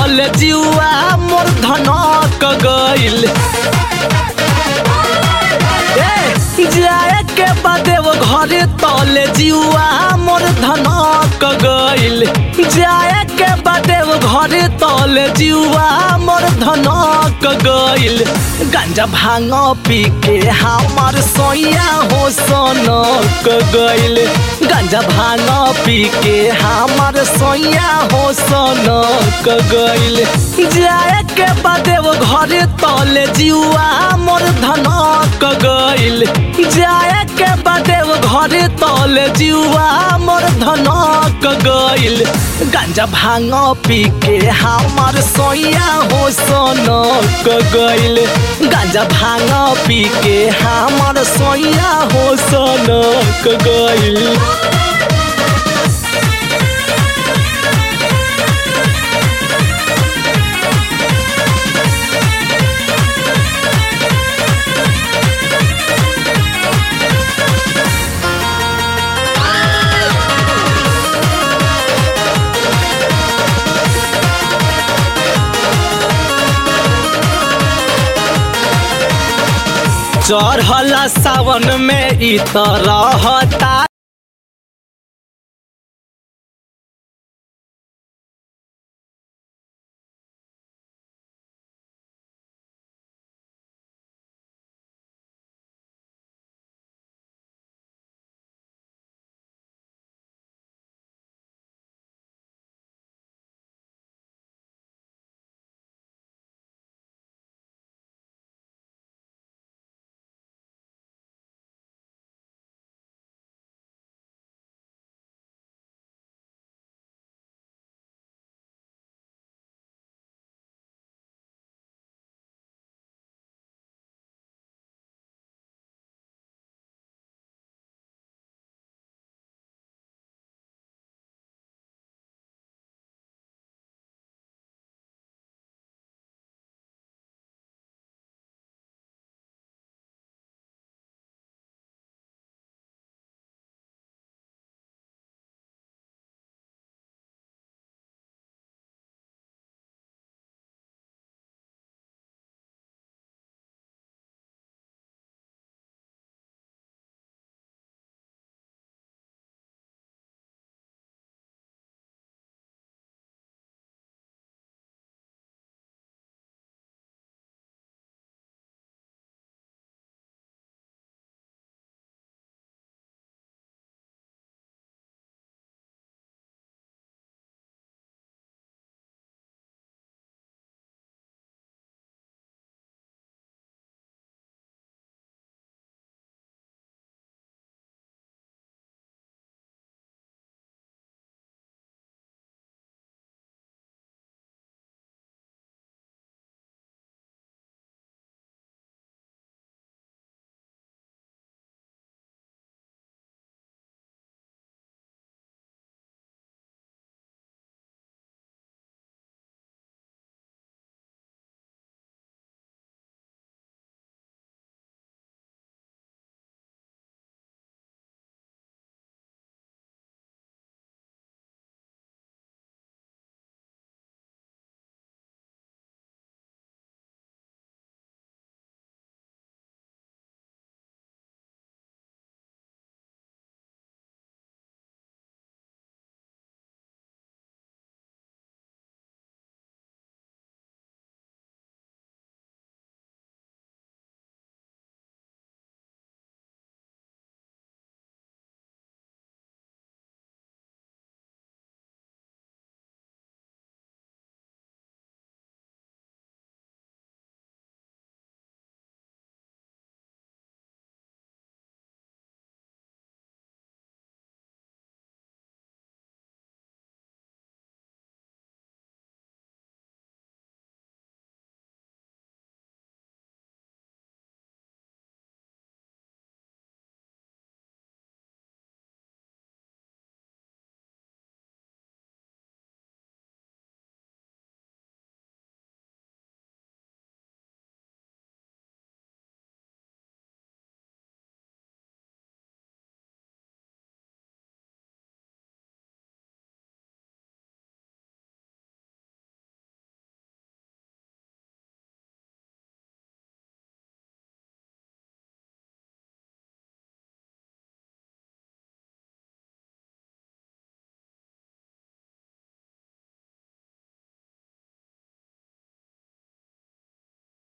तले जीवा मोर धनक गइल ए, जाए के बादे वो घरे तले जीवा मोर धनक गइल जाए के बादे वो घरे तले जीवा मोर धनक गइल गांजा भांग पी के हमार सोया हो सनक गइल गांजा भांग पी के हमार सोया हो सनक गइल जाए के बादे वो घरे तले जीवा मोर धनक गइल जाए के बादे वो घरे तले जीवा मोर धनक गइल गांजा भांग पी के हमार सोया हो सनक गइल गांजा भांग पी के हमार सोया हो सनक गइल चढ़ला सावन में इ तरह